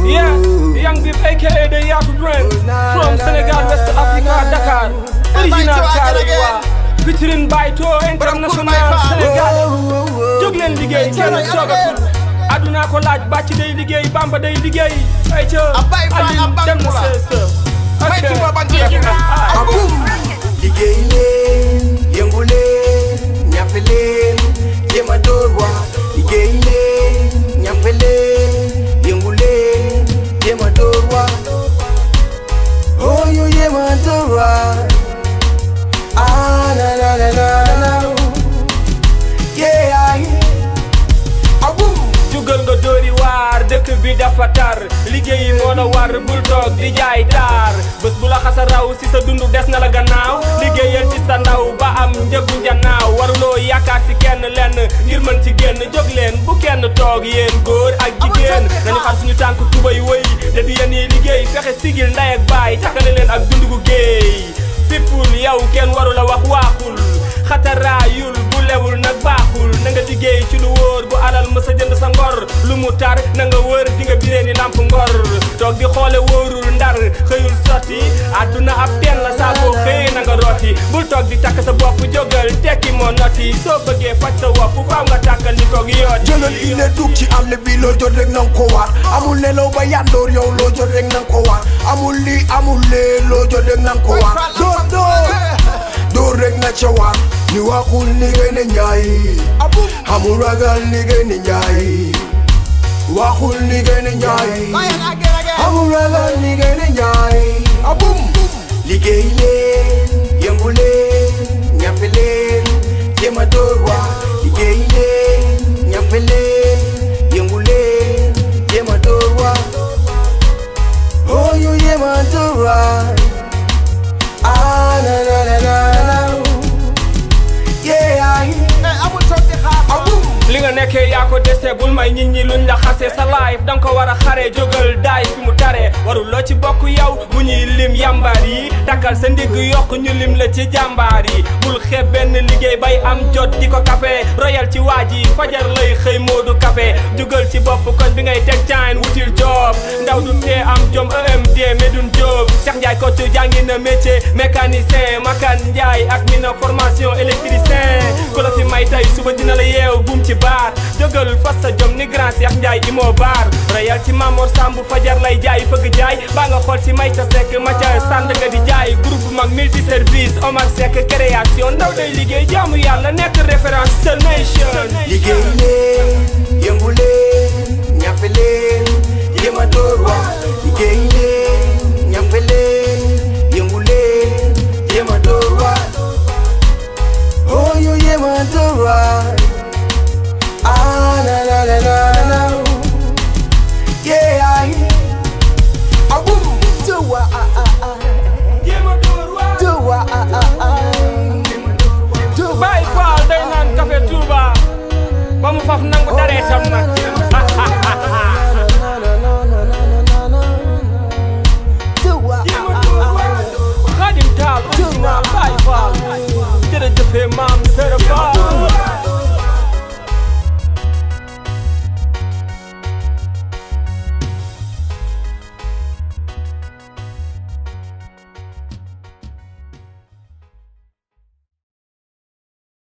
Yeah, Young Beef aka the Yaku Brain From Senegal, West Africa, Dakar Original Karawa Featuring Baito International Senegal jóg leen liggéey kenn toogatul aduna ko laaj bàcc day liggéey bamba day liggéey ay ca Abay Fall, Aline Abay dem na Fall. sa sa May ok tuba ban jeex na. abum liggéey leen yëngu leen ñafe leen jéem a door waa liggéey leen ñafe leen yëngu leen jéem a door waa oh ñu jéem a door waa ah na na na na na yeah abum jugal nga dóori waar dëkk bi dafa tar liggéey moo la war bul toog di jaay taar bés bu la xasa raw si sa dund des na la gannaaw liggéeyal ci sa ndaw ba am njëgu njanaaw waruloo yaakaar si kenn lenn ngir mën ci génn jóg leen bu kenn toog yéen góor ak jigéen nañu xar suñu tànk tubay wëy da di yéen yi liggéey fexe sigil ndey ak baay takkale leen ak dund gu géey fippul yow kenn waru la wax waaxul xataraayul bu lewul nag baaxul na nga liggéey ci lu wóor bu alal mësa jënd sa ngor lu mu tar na nga wër di nga biree ni lamp ngor toog di xoole wóorul ndar xëyul sotti àdduna ab teen la saa boo xëy na nga rooti bul toog di takk sa bopp jógal tekki moo noti soo bëggee faj sa wopp faaw nga tàkkal li koog yoot jëlal ile dug ci àll bi loo jot rek nanga ko waar amul nelaw ba yandoor yow loo jot rek nanga ko waar amul lii amul lee loo jot rek nanga ko waar door door door rek na ca waar ni waxul liggéey ne njaay amul ragal liggéey ne njaay waxul liggéey ne njaay amul ragal liggéey ne njaay abum liggéey leen yëngu leen ñafe leen jéem a door waa liggéey leen ñafe leen yëngu leen jéem a door waa oh ñu jéem a door waa ah na na na na na yeah amul toog di xaar abum li nga nekkee yaa ko dese bul may nit ñi luñ la xase sa life danga ko war a xare jógal daay fi mu tare warul loo ci bokk yow bu ñuy lim yambaar yi takkal sa ndigg yokk ñu lim la ci jàmbaar yi bul xeeb benn liggéey bay am jot di ko kafe royal ci waaj yi fajar lay xëy moodu kafe jógal ci bopp koñ bi ngay teg caayin wutil job ndaw du tee am jom EMD Medoune Diop Cheikh Ndiaye Kocc jàngi na métier mécanicien Makan Ndiaye ak mi na formation électricien ku la fi may tey suba dina la yeew buum ci baar jógal fas sa jom ni grand Cheikh Ndiaye imoo baar royal ci Mamor Samb fajar lay jaay fëgg jaay baa nga xool si may ca sekk ma ca sànd nga di jaay groupe mag multi service Omar Seck création ndaw day liggéey jaamu yàlla nekk référence sa nation liggéey leen yëngu leen